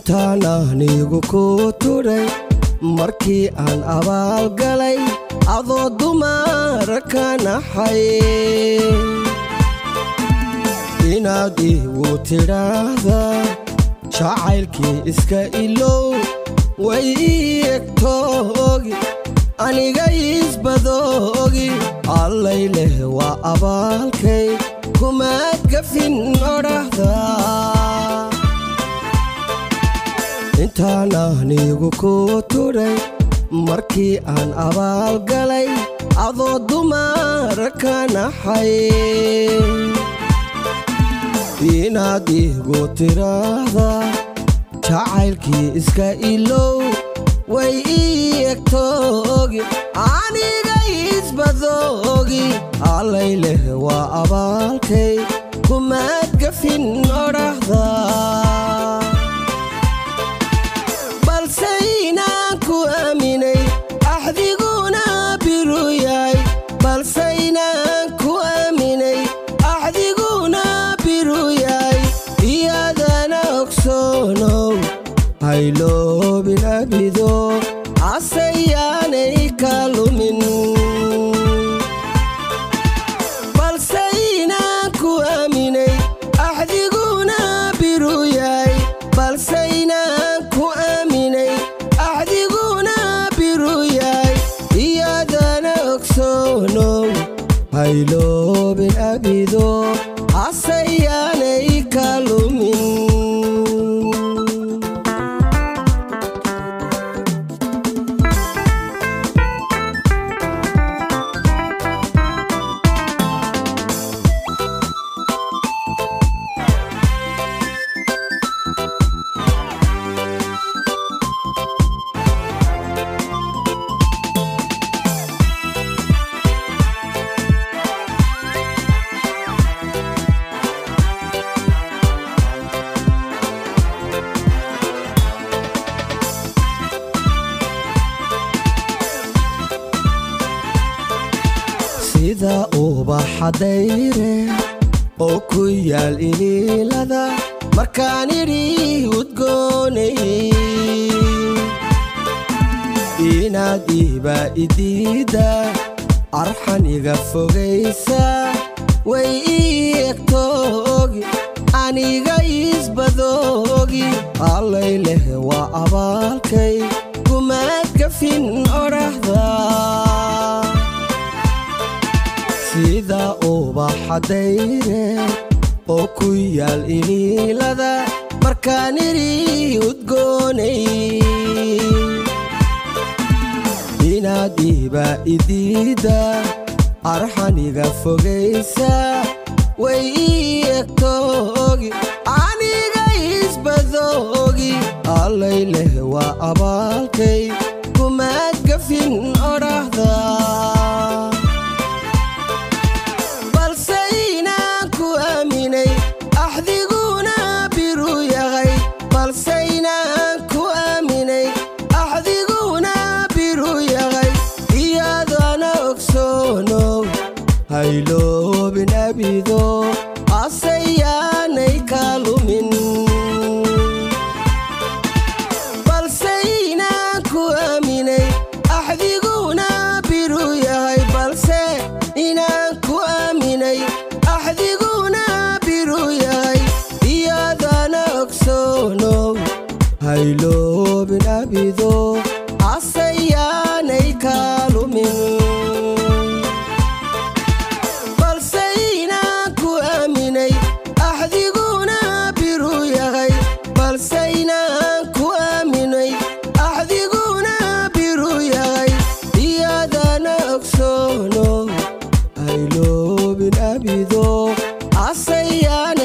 intaan anigu ku tudhay markii aan abaalgalay adoo dumara ka naxay inaad igu tidhaahdaa jacaylkii iska ilow way ii egtoogi aniga isbadoogi allay leh waa abaalkay kumaad gafin odhahdaa intaan anigu ku tudhay markii aan abaalgalay adoo dumara ka naxay inaad igu tidhaahdaa jacaylkii iska ilow way ii egtoogi aniga isbadoogi allay leh waa abaalkay kumaad gafin odhahdaa balse inaan ku aaminay axdiguna biru yahay balse inaan ku aaminay axdiguna biru yahay iyadana ogsoonow hayloobin abido asayaanay ka lumin balse inaan ku aaminay axdiguna biru yahay balse inaan ku aaminay axdiguna biru yahay iyadana ogsoonow hayloobin abido asayaanay ka lumin sida ubaxa dayre oo ku yaal iliilada markaan idhi udgoonay inaad iiba idiida arxan iga fogaysa way ii egtoogi aniga isbadoogi allay leh waa abaalkay kumaad gafin odhahdaa sida ubaxa dayre oo ku yaal iliilada markaan idhi udgoonay inaad iiba idiida arxaniga fogaysa way ii egtoogi aniga isbadoogi allay leh waa abaalkay kumaad gafin odhahdaa balse inaan ku aaminay axdiguna biru yahay balse inaan ku aaminay axdiguna biru yahay iyadana ogsoonow hayloobin abido asayaanay ka lumin balse inaan ku aaminay axdiguna biru yahay balse inaan ku aaminay axdiguna biru yahay iyadana ogsoonow hayloobin abido asayaanay ka lumin balse inaan ku aaminay axdiguna biru yahay balse inaan ku aaminay axdiguna biru yahay iyadana ogsoono hayloobin abido asayaan